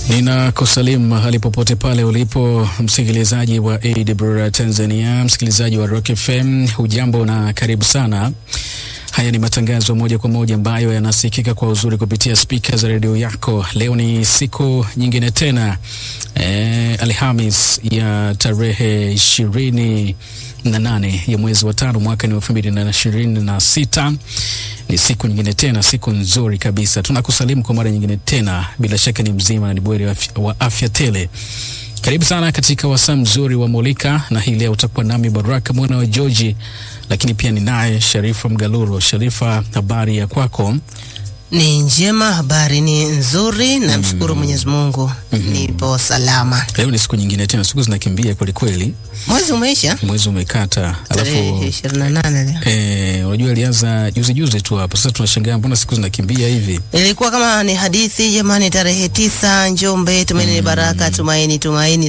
Ninakusalimu mahali popote pale ulipo msikilizaji wa AWR Tanzania, msikilizaji wa Rock FM, hujambo na karibu sana. Haya ni matangazo moja kwa moja ambayo yanasikika kwa uzuri kupitia spika za redio yako. Leo ni siku nyingine tena eh, Alhamis ya tarehe ishirini na nane ya mwezi wa tano mwaka ni elfu mbili na ishirini na sita. Ni siku nyingine tena, siku nzuri kabisa. Tunakusalimu kwa mara nyingine tena, bila shaka ni mzima na ni bweri wa afya, wa afya tele. Karibu sana katika wasaa mzuri wa Molika, na hii leo utakuwa nami Baraka mwana wa George, lakini pia ni naye Sharifa Mgaluro. Sharifa, habari ya kwako? Ni njema, habari ni nzuri, namshukuru Mwenyezi Mungu nipo salama. Leo ni siku nyingine tena, siku zinakimbia kweli kweli, Mwezi umeisha mwezi umekata, tarehe alafu ishirini na nane leo. eh, unajua ilianza juzi juzi tu hapa. Sasa tunashangaa mbona siku zinakimbia hivi. Ilikuwa kama ni hadithi jamani, tarehe tisa Njombe, tumaini ni baraka, tumaini tumaini